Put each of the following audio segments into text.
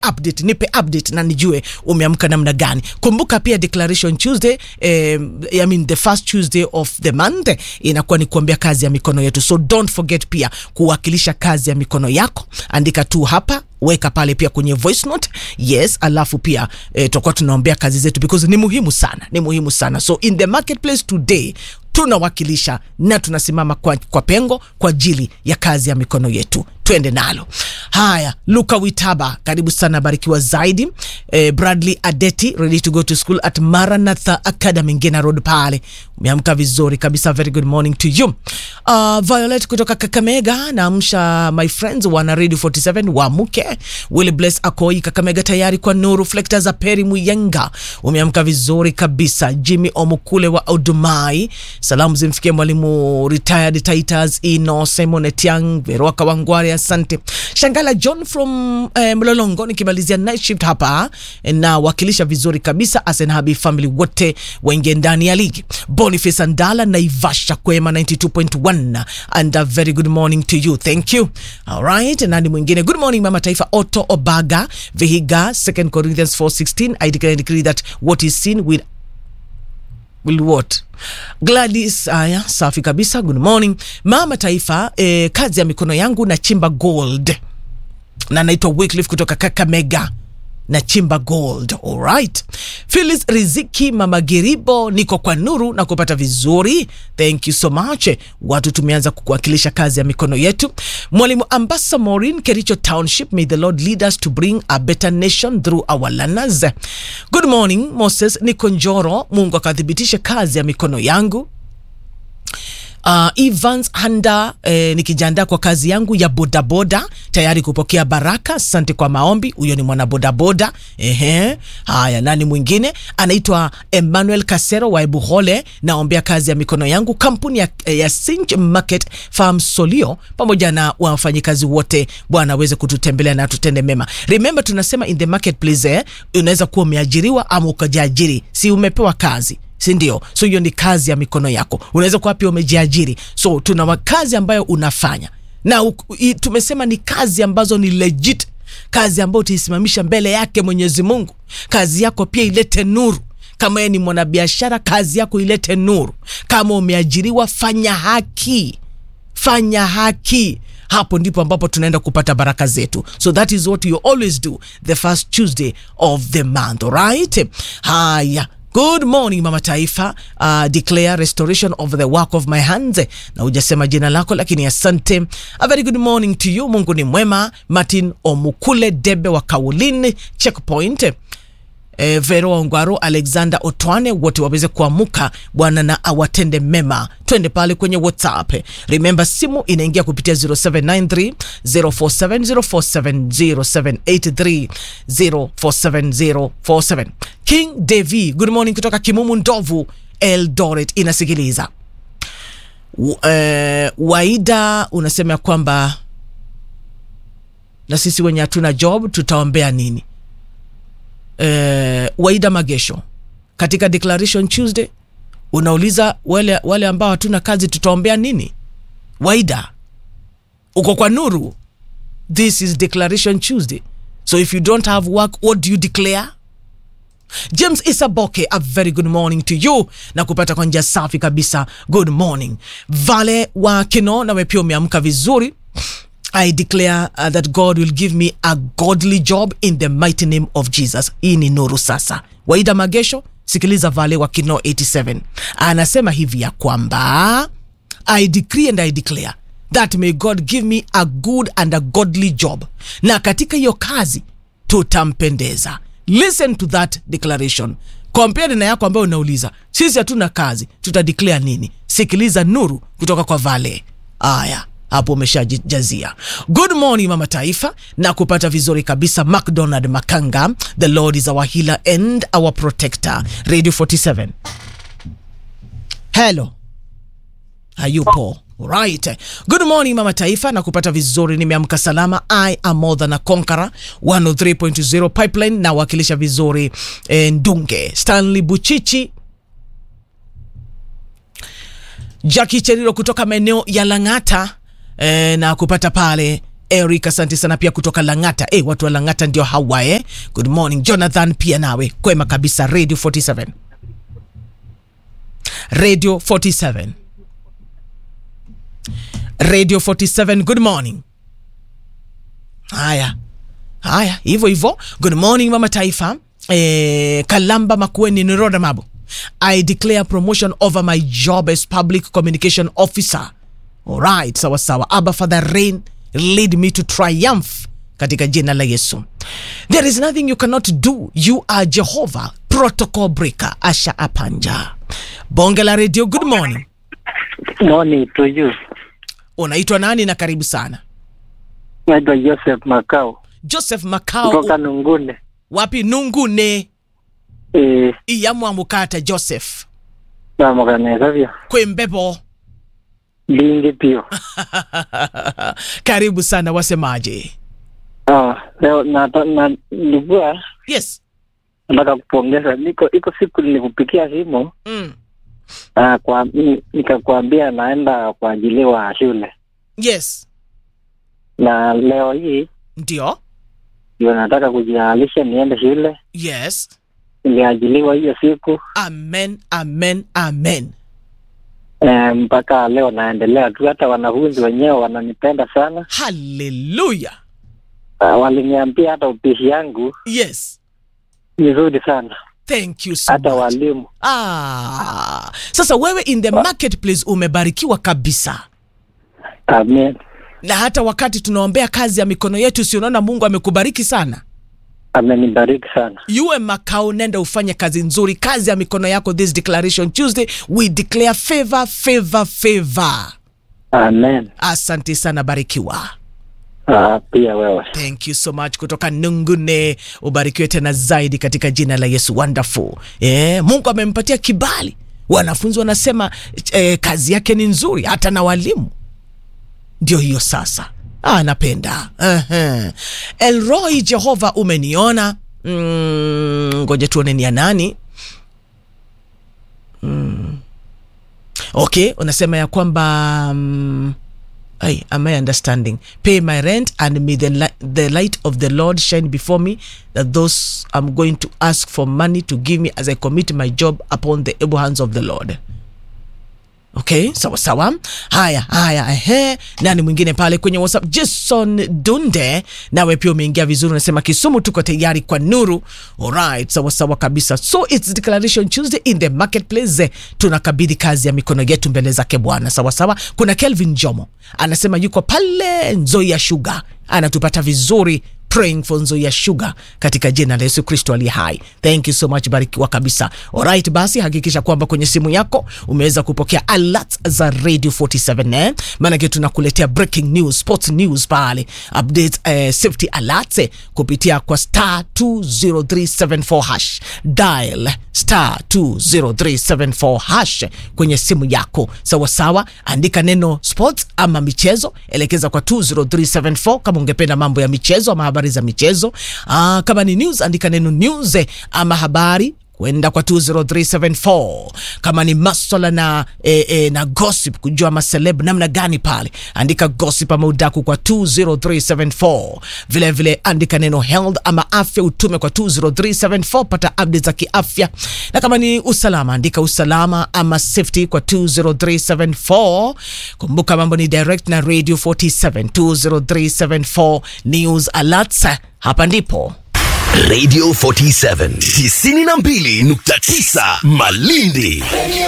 update nipe update na nijue umeamka namna gani kumbuka pia declaration tuesday eh, I mean the first tuesday of the month inakuwa ni kuambia kazi ya mikono yetu so don't forget pia kuwakilisha kazi ya mikono yako andika tu hapa weka pale pia kwenye voice note yes alafu pia eh, tutakuwa tunaombea kazi zetu because ni muhimu sana ni muhimu sana so in the marketplace today tunawakilisha na tunasimama kwa, kwa pengo kwa ajili ya kazi ya mikono yetu twende nalo haya luka witaba karibu sana barikiwa zaidi eh, bradley adeti ready to go to school at maranatha academy ngena road pale umeamka vizuri kabisa very good morning to you uh, violet kutoka kakamega naamsha my friends wana radio 47 wamuke will bless akoi kakamega tayari kwa nuru flekta za peri muyenga umeamka vizuri kabisa jimmy omukule wa odumai salamu zimfikie mwalimu retired titas ino simon etiang veroka wangware asante shangala john from eh, mlolongo nikimalizia night shift hapa na wakilisha vizuri kabisa asenhabi family wote waingie ndani ya ligi boniface andala naivasha kwema 92.1 and a very good morning to you thank you alright nani mwingine good morning mama taifa otto obaga vihiga 2 corinthians 416 i declare and decree that what is seen will will what gladys aya safi kabisa good morning mama taifa eh, kazi ya mikono yangu na chimba gold na naitwa wycliffe kutoka kakamega na chimba gold alright philis riziki mama giribo niko kwa nuru na kupata vizuri thank you so much watu tumeanza kuwakilisha kazi ya mikono yetu mwalimu ambasa morin kericho township may the lord lead us to bring a better nation through our learners good morning moses niko njoro mungu akathibitishe kazi ya mikono yangu uh, Evans Handa eh, nikijiandaa kwa kazi yangu ya bodaboda tayari kupokea baraka. Asante kwa maombi. Huyo ni mwana bodaboda. Ehe, haya, nani mwingine? Anaitwa Emmanuel Kasero wa Ebuhole. Naombea kazi ya mikono yangu, kampuni ya, ya Sinch Market Farm Solio pamoja na wafanyikazi wote. Bwana aweze kututembelea na tutende mema. Remember tunasema in the marketplace eh, unaweza kuwa umeajiriwa ama ukajiajiri, si umepewa kazi si ndio? So hiyo ni kazi ya mikono yako. Unaweza kuwa pia umejiajiri. So tuna kazi ambayo unafanya na u, i, tumesema ni kazi ambazo ni legit, kazi ambayo utaisimamisha mbele yake Mwenyezi Mungu. Kazi yako pia ilete nuru. Kama yeye ni mwanabiashara, kazi yako ilete nuru. Kama umeajiriwa, fanya haki, fanya haki hapo ndipo ambapo tunaenda kupata baraka zetu so that is what you always do the first tuesday of the month alright haya good morning mama taifa uh, declare restoration of the work of my hands na hujasema jina lako lakini asante a very good morning to you mungu ni mwema martin omukule debe wa kaulin checkpoint eh, Vero Ongwaro, Alexander Otwane wote waweze kuamuka Bwana na awatende mema. Twende pale kwenye WhatsApp. Remember simu inaingia kupitia 0793 047047 0783 047047. King Devi, good morning kutoka Kimumu Ndovu, Eldoret inasikiliza. W- eh, Waida unasema ya kwamba na sisi wenye hatuna job tutaombea nini? eh, Waida Magesho katika Declaration Tuesday unauliza wale, wale ambao hatuna kazi tutaombea nini? Waida, uko kwa nuru. This is Declaration Tuesday, so if you don't have work what do you declare? James Isaboke, a very good morning to you na kupata kwa njia safi kabisa. Good morning Vale wa Kino, nawe pia umeamka vizuri. I declare uh, that God will give me a godly job in the mighty name of Jesus. Hii ni nuru sasa. Waida Magesho, sikiliza Vale wa Kino 87 anasema hivi ya kwamba I decree and I declare that may God give me a good and a godly job, na katika hiyo kazi tutampendeza. Listen to that declaration. Compare na yako ambayo unauliza sisi hatuna kazi, tutadeclare nini? Sikiliza nuru kutoka kwa Vale. Aya, hapo umeshajazia. Good morning mama taifa, na kupata vizuri kabisa. McDonald Makanga, the Lord is our healer and our protector. Radio 47. Hello, hayupo Right. Good morning mama taifa na kupata vizuri nimeamka salama I am more than a conqueror 103.0 pipeline na wakilisha vizuri eh, Ndunge Stanley Buchichi Jackie Cheriro kutoka maeneo ya Lang'ata eh, na kupata pale Eric, asante sana pia kutoka Lang'ata. Eh, watu wa Lang'ata ndio hawa eh. Good morning Jonathan, pia nawe kwema kabisa. Radio 47 Radio 47 Radio 47, good morning. Haya haya, hivyo hivyo. Good morning mama taifa. Eh, Kalamba Makueni Niroda Mabo. I declare promotion over my job as public communication officer. Alright, sawa sawa. Abba Father reign lead me to triumph katika jina la Yesu. There is nothing you cannot do. You are Jehovah. Protocol breaker. Asha Apanja. Bonge la radio, good morning. Morning to you. Unaitwa nani na karibu sana. Naitwa Joseph Makao Joseph Makao. kutoka Nungune. Wapi Nungune. Eh, Iyamwa mukata Joseph. namukaneza vya Kwembebo. lingi pio. karibu sana wasemaje? Ah, leo nata- na nilikuwa Yes. nataka kupongeza, niko iko siku nilikupikia simu Mm. ah, kwa ni- nikakwambia naenda kuajiliwa shule, Yes. na leo hii Ndio. ndio nataka kujialisha niende shule. Yes. Niliajiliwa hiyo siku Amen, amen, amen. eh, mpaka leo naendelea tu, hata wanafunzi wenyewe wananipenda sana. Hallelujah. Ah, waliniambia hata upishi yangu Yes. ni nzuri sana, Thank you so hata much. walimu Ah. Sasa wewe in the marketplace umebarikiwa kabisa. Amen. Na hata wakati tunaombea kazi ya mikono yetu, si unaona Mungu amekubariki sana. Amenibariki sana. Yuwe makao, nenda ufanye kazi nzuri, kazi ya mikono yako. This declaration Tuesday, we declare favor, favor, favor. Amen. Asante sana, barikiwa. Ah, pia wewe. Thank you so much kutoka Nungune, ubarikiwe tena zaidi katika jina la Yesu. Wonderful. Eh, Mungu amempatia kibali. Wanafunzi wanasema eh, kazi yake ni nzuri, hata na walimu. Ndio hiyo sasa. Ah, napenda. Ehe. Elroy Jehova umeniona. Mm, ngoja tuone ni ya nani. Mm. Okay, unasema ya kwamba mm, Ay, am I understanding? Pay my rent and may the, li- the light of the Lord shine before me, that those I'm going to ask for money to give me as I commit my job upon the able hands of the Lord. Okay, sawa sawa. Haya haya, ehe. Nani mwingine pale kwenye WhatsApp? Jason Dunde, nawe pia umeingia vizuri, unasema Kisumu tuko tayari kwa nuru. Alright, sawa sawa kabisa. So it's declaration Tuesday in the marketplace. Tunakabidhi kazi ya mikono yetu mbele zake Bwana. Sawa sawa. Kuna Kelvin Jomo anasema yuko pale Nzoia Sugar, anatupata vizuri praying for Nzoia Sugar katika jina la Yesu Kristo aliye hai. Thank you so much, barikiwa kabisa. Alright, basi hakikisha kwamba kwenye simu yako umeweza kupokea alerts za Radio 47 eh? Maanake tunakuletea breaking news, sports news pale, updates, eh, safety alerts eh, kupitia kwa star 20374 hash dial star 20374 hash kwenye simu yako sawa sawa, andika neno sports ama michezo, elekeza kwa 20374 kama ungependa mambo ya michezo ama habari za michezo. Aa, kama ni news andika neno news eh, ama habari kwenda kwa 20374 kama ni maswala na, e, e, na gossip kujua maseleb namna gani pale andika gossip ama udaku kwa 20374 vile vile andika neno health ama afya utume kwa 20374 pata updates za kiafya na kama ni usalama andika usalama ama safety kwa 20374 kumbuka mambo ni direct na radio 47 20374 news alerts hapa ndipo Radio 47 92.9 Malindi.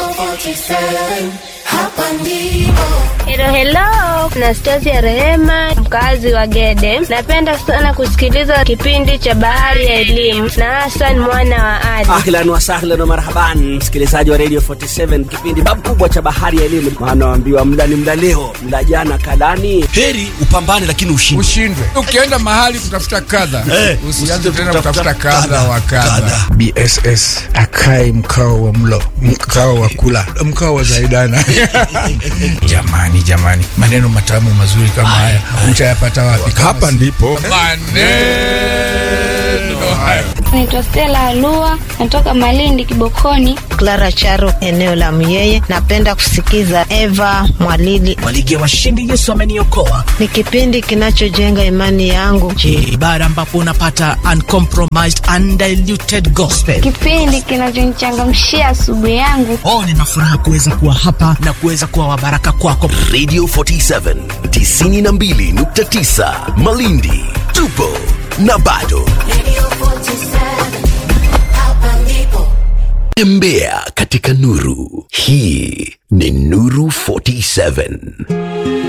Helo helo, na Stasi ya Rehema, mkazi wa Gede. Napenda sana kusikiliza kipindi cha Bahari ya Elimu na Hassan mwana wa Ali. Ahlan wa sahlan wa marhaban, msikilizaji wa Radio 47, kipindi babu kubwa cha bahari ya elimu. Maana waambiwa mla ni mla leo, mla jana kalani. Heri upambane lakini ushinde. ushindwe ukienda mahali kutafuta kadha usianze tena kutafuta kadha wa kadha bss akae mkao wa mlo mkao wa kula mkao wa zaidana jamani jamani maneno matamu mazuri kama haya utayapata wapi hapa ndipo maneno haya Naitwa Stella Alua, natoka Malindi Kibokoni. Clara Charo, eneo la Myeye. Napenda kusikiza Eva Mwalili. Kwa ligi ya washindi Yesu ameniokoa. Ni kipindi kinachojenga imani yangu. Je, ibada ambapo unapata uncompromised undiluted gospel. Kipindi kinachonichangamshia asubuhi yangu. Oh, nina furaha kuweza kuwa hapa na kuweza kuwa wabaraka kwako. Radio 47 92.9 Malindi. Tupo na bado. Tembea katika nuru. Hii ni Nuru 47.